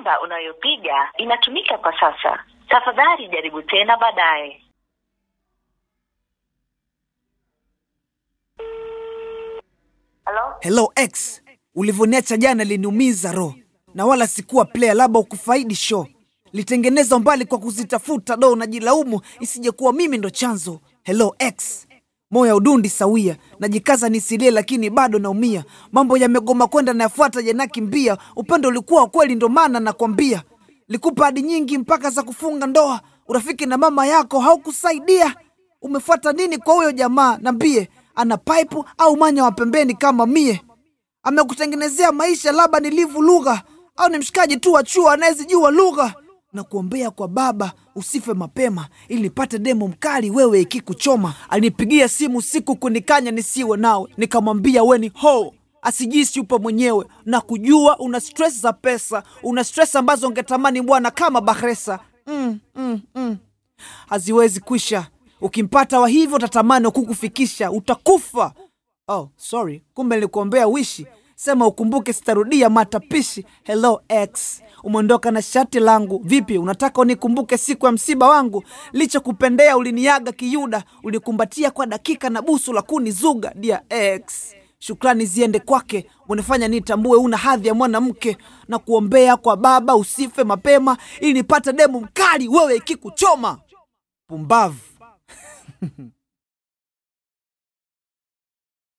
namba unayopiga inatumika kwa sasa. Tafadhali jaribu tena baadaye. Halo? Hello X, ulivyoniacha jana liniumiza roho, na wala sikuwa player, labda ukufaidi show. Litengeneza mbali kwa kuzitafuta do, najilaumu isije kuwa mimi ndo chanzo. Hello X, moyo udundi sawia, najikaza nisilie, lakini bado naumia. Mambo yamegoma kwenda, nayafuata yanakimbia. Upendo ulikuwa wa kweli, ndo maana nakwambia. Likupa hadi nyingi mpaka za kufunga ndoa, urafiki na mama yako haukusaidia. Umefuata nini kwa huyo jamaa? Nambie, ana pipe au manya wa pembeni kama mie? Amekutengenezea maisha, labda ni livu lugha au ni mshikaji tu wa chuo anayezijua lugha? Na kuombea kwa baba usife mapema, ili nipate demo mkali wewe ikikuchoma. Alinipigia simu siku kunikanya nisiwe nawe, nikamwambia we ni ho asijisi upo mwenyewe na kujua una stress za pesa, una stress ambazo ungetamani bwana kama Bahresa. mm, mm, mm. Haziwezi kwisha. Ukimpata wa hivyo utatamani kukufikisha, utakufa. Oh, sorry, kumbe nilikuombea wishi. Sema ukumbuke, sitarudia matapishi. Hello X, umeondoka na shati langu. Vipi, unataka unikumbuke siku ya msiba wangu? Licha kupendea, uliniaga kiyuda, ulikumbatia kwa dakika na busu la kunizuga. Dear X, shukrani ziende kwake, unifanya nitambue una hadhi ya mwanamke, na kuombea kwa baba usife mapema, ili nipate demu mkali wewe ikikuchoma. Pumbavu.